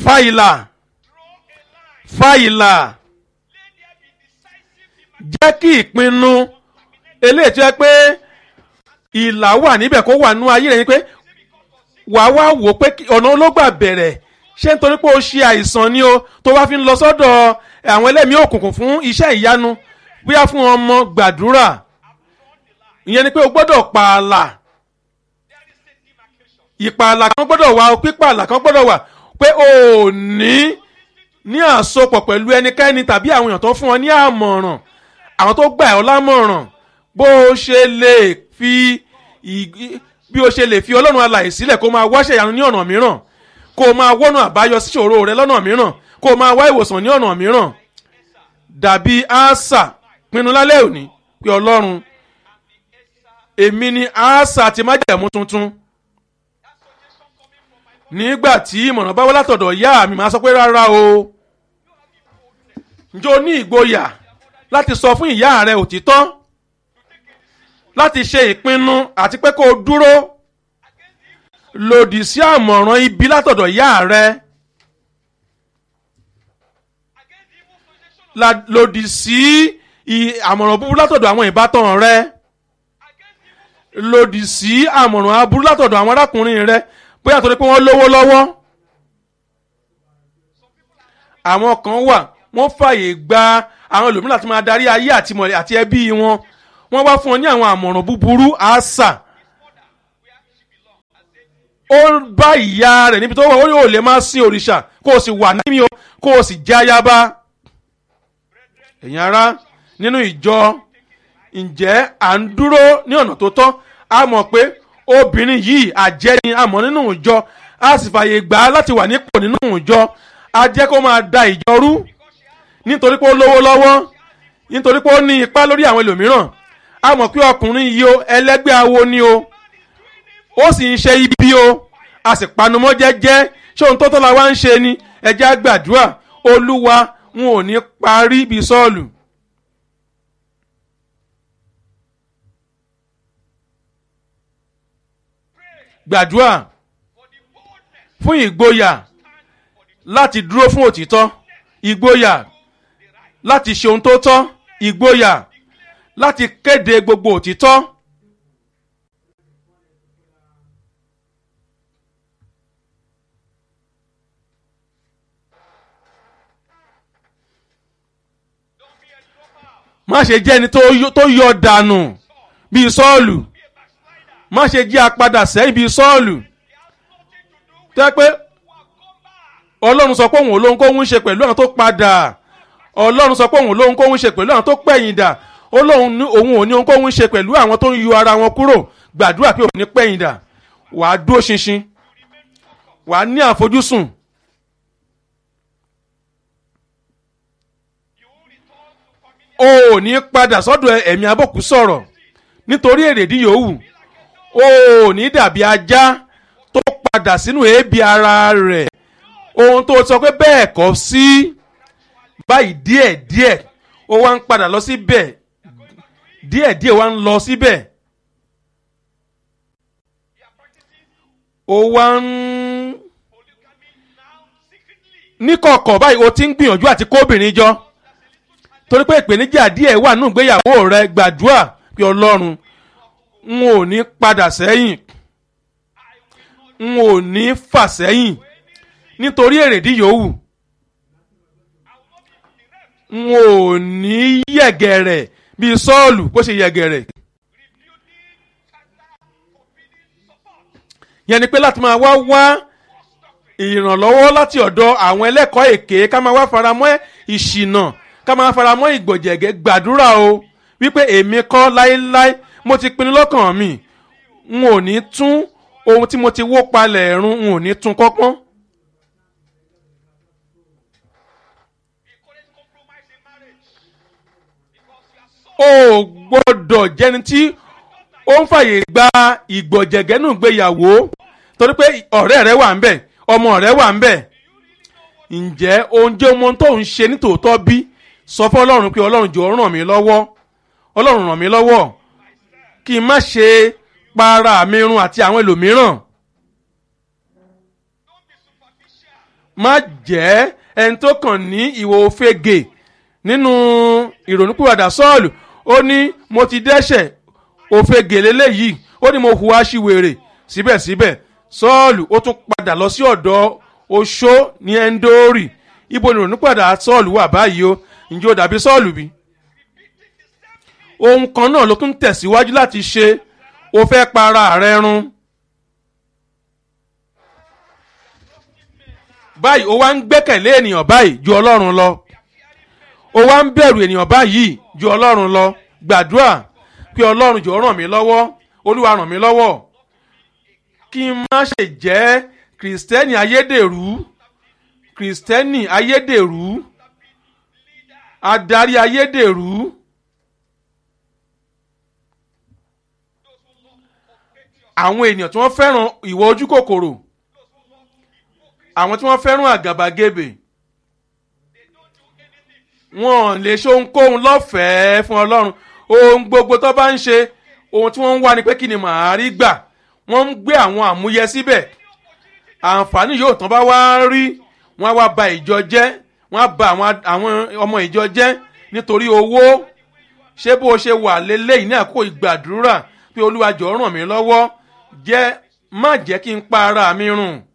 fàyìlà fàyìlà jẹ́ kí ìpinnu eléyìí tó yẹ pé ìlà wà níbẹ̀ kó wà nú ayé rẹ̀ ni pé wà á wá wò pé ọ̀nà ológbà bẹ̀rẹ̀ ṣé nítorí pé o ṣe àìsàn ni o tó wá fi ń lọ sọ́dọ̀ àwọn ẹlẹ́mìí òkùnkùn fún iṣẹ́ ìyanu bóyá fún ọmọ gbàdúrà ìyẹn ni pé o gbọ́dọ̀ pààlà ìpààlà kan gbọ́dọ̀ wà pípààlà kan gbọ́dọ̀ wà pé o ò ní ní àsopọ̀ pẹ̀lú ẹnikẹ́ni tàbí àwọn èèyàn tó fún ọ ní àmọ̀ràn àwọn tó gbà ọ́ lámọ̀ràn bó o ṣe lè fi bí o ṣe lè fi ọlọ́run alàyè sílẹ̀ kó máa wáṣẹ̀ ìyanu ní ọ̀nà mìíràn kó o máa wọ́nà àbáyọ sí ìṣòro rẹ lọ́nà mìíràn kó o máa wá ìwòsàn ní ọ̀nà mìíràn dàbí àṣà pinnu lálẹ́ òní pé ọlọ́run èmi ni àṣà ti májẹ̀mú tuntun nígbà tí ìmọ̀ràn bá wá látọ̀dọ̀ ìyá mi máa sọ pé rárá o ǹjẹ́ o ní ìgboyà láti sọ fún ìyá rẹ òtítọ́ láti ṣe ìpinnu àti pé kó o dúró lòdì sí àmọ̀ràn ibi látọ̀dọ̀ ìyá rẹ lòdì sí àmọ̀ràn búburú látọ̀dọ̀ àwọn ìbátan rẹ lòdì sí àmọ̀ràn aburú látọ̀dọ̀ àwọn arákùnrin rẹ bóyá torí pé wọ́n lówó lọ́wọ́ àwọn kan wà wọ́n fàyè gba àwọn ẹlòmíràn láti máa darí ayé àti mọ̀lẹ́ àti ẹbí wọn wọ́n wá fún ọ ní àwọn àmọ̀ràn búburú àṣà ó bá ìyá rẹ̀ níbi tó wà ó yóò lè máa sin òrìṣà kó o sì wà nímí o kó o sì jẹ́ ayaba ẹ̀yin ará nínú ìjọ ǹjẹ́ à ń dúró ní ọ̀nà tó tọ́ a mọ̀ pé obìnrin yìí àjẹ́ ni a mọ̀ nínú ìjọ a sì fàyè gbà á láti wà nípò nínú ìjọ a jẹ́ kó máa da ìjọ rú nítorí pé ó lówó lọ́wọ́ nítorí pé ó ní ipá lórí àwọn ẹlòmíràn a mọ̀ pé ọkùnrin yìí o ẹlẹ́gbẹ́ awo ni o ó sì ń ṣe ibi o a sì panumọ́ jẹ́jẹ́ ṣé ohun tó tọ́ la wá ń ṣe ni ẹjẹ́ àgbàdua olúwa wọn ò ní parí bíi sọ́ọ̀lù. gbàdúrà fún ìgboyà láti dúró fún òtítọ́ ìgboyà láti ṣe ohun tó tọ́ ìgboyà láti kéde gbogbo òtítọ́. má ṣe jẹ́ ẹni tó yọ dànù bíi sọ́ọ̀lù má ṣe jẹ́ apadà sẹ́yìn bíi sọ́ọ̀lù tẹ́ pé ọlọ́run sọ pé òun ò lóhun kóhun ṣe pẹ̀lú àwọn tó padà ọlọ́run sọ pé òun ò lóhun kóhun ṣe pẹ̀lú àwọn tó pẹ̀yìn dà ó lóhun òun ò ní ohun kóhun ṣe pẹ̀lú àwọn tó ń yọ ara wọn kúrò gbàdúrà pé òun ní pẹ̀yìn dà wàá dúró ṣinṣin wàá ní àfojúsùn. o ò ní padà sọ́dọ̀ ẹ̀mí abọ́kú sọ̀rọ̀ nítorí èrèdí yòówù o ò ní dàbí ajá tó padà sínú èébì ara rẹ̀ ohun tó sọ pé bẹ́ẹ̀ kọ́ sí báyìí díẹ̀ díẹ̀ ó wá ń padà lọ síbẹ̀ díẹ̀ díẹ̀ wá ń lọ síbẹ̀ ó wá ń níkọ̀kọ̀ báyìí o ti ń gbìyànjú àti kóbìnrin jọ torí pé ìpèníjà díẹ̀ wà nínú ìgbéyàwó rẹ gbàdúrà pé ọlọ́run n ò ní padà sẹ́yìn n ò ní fà sẹ́yìn nítorí èrèdí yòówù n ò ní yẹ̀gẹ̀rẹ̀ bíi sọ́ọ̀lù bó ṣe yẹ̀gẹ̀rẹ̀. yẹn ni pé láti máa wá wá ìrànlọ́wọ́ láti ọ̀dọ̀ àwọn ẹlẹ́kọ̀ọ́ èké ká máa wá faramọ́ ìṣìnà ká máa faramọ́ ìgbọ̀jẹ̀gẹ́ gbàdúrà o wípé èmi kọ́ láéláé mo ti pinnu lọ́kàn mi n ò ní tún ohun tí mo ti wó palẹ̀ ẹ̀rún n ò ní tún kọ́pọ́n. o gbọ́dọ̀ jẹ́ni tí ó ń fàyè gba ìgbọ̀jẹ̀gẹ́ nù gbéyàwó torí pé ọ̀rẹ́ rẹ wà ń bẹ̀ ọmọ rẹ wà ń bẹ̀ ǹjẹ́ oúnjẹ ohun tó ń ṣe nítòótọ́ bí sọ fún ọlọ́run pé ọlọ́run jọ̀ọ́ ràn mí lọ́wọ́ ọlọ́run ràn mí lọ́wọ́ kí n má ṣe para mi run àti àwọn ẹlòmíràn má jẹ́ ẹni tó kàn ní ìwò òfegè nínú ìrònúpìwàdà sọ́ọ̀lù ó ní mo ti dẹ́ṣẹ̀ òfegè lélẹ́yìí ó ní mo hùwà síwèrè síbẹ̀síbẹ̀ sọ́ọ̀lù ó tún padà lọ sí ọ̀dọ̀ oṣó ní ẹ́ńdórì ibo ni ìrònúpìwàdà sọ́ọ̀lù wà báyìí o ǹjẹ́ ó dàbí sọ́ọ̀lù bí? ohun kan náà ló tún tẹ̀síwájú láti ṣe o fẹ́ para rẹ run. báyìí o wá ń gbẹ́kẹ̀lé ènìyàn báyìí ju ọlọ́run lọ o wá ń bẹ̀rù ènìyàn báyìí ju ọlọ́run lọ gbàdúrà pé ọlọ́run jọ̀ọ́ ràn mí lọ́wọ́ olúwa ràn mí lọ́wọ́ kí n má ṣe jẹ́ kìrìsìtẹ́nì ayédèrú kìrìsìtẹ́nì ayédèrú adarí ayédèrú. àwọn ènìyàn tí wọ́n fẹ́ràn ìwọ ojú kòkòrò àwọn tí wọ́n fẹ́ràn àgàbàgebè wọn lè ṣe ohunkóhun lọ́fẹ̀ẹ́ fún ọlọ́run ohun gbogbo tó bá ń ṣe ohun tí wọ́n ń wá ni pé kí ni màá rí gbà wọ́n ń gbé àwọn àmúyẹ síbẹ̀ àǹfààní yóò tán bá wá rí wọ́n á wá ba ìjọ jẹ́ wọ́n á ba àwọn ọmọ ìjọ jẹ́ nítorí owó ṣé bó ṣe wà lélẹ́yìn ní àkókò ìgbàdúrà pé olúwa jọ̀ọ́ ràn mí lọ́wọ́ jẹ́ má jẹ́ kí n pa ara mi rùn